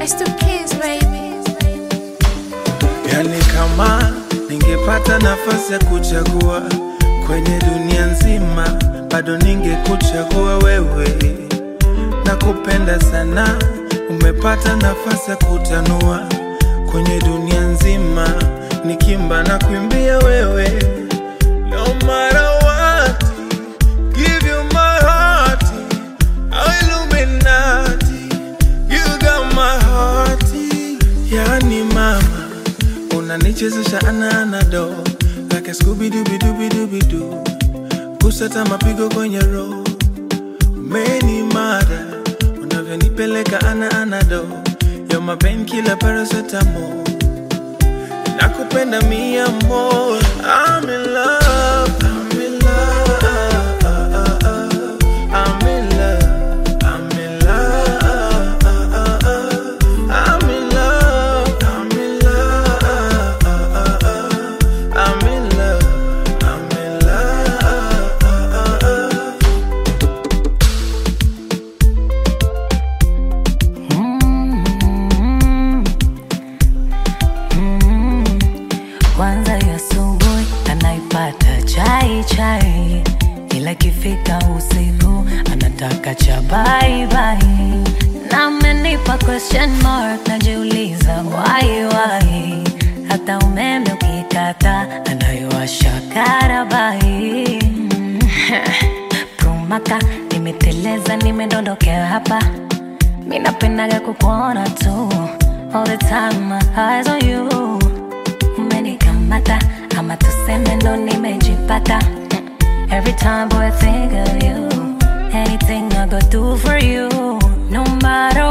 It's the kids, baby. Yani kama ningepata nafasi ya kuchagua kwenye dunia nzima, bado ningekuchagua wewe. Nakupenda sana, umepata nafasi ya kutanua kwenye dunia nzima, nikimba na kuimbia wewe. No matter what, give you my heart, oh Illuminati, you got my heart. Yani mama unanichezesha ana anado like a Scooby Dooby Dooby Dooby Doo, kusata mapigo kwenye roho umeni mada unavyonipeleka ana anado yo mapen kila paracetamol nakupenda mia more I'm in love I'm in love I'm in love I'm in love I'm in love I'm in love I'm in love I'm in love Kwanza ya asubuhi anaipata chai chai, ila ikifika usiku anataka cha bye bye. Na amenipa question mark, najiuliza why why. Hata umeme ukikata anayowasha karabai. Prumaka nimeteleza, nimedondokea hapa Mi napendaga kukuona tu All the time my eyes on you Umenikamata ama tuseme ndo nimejipata Mm. Every time boy I think of you Anything I go do for you No matter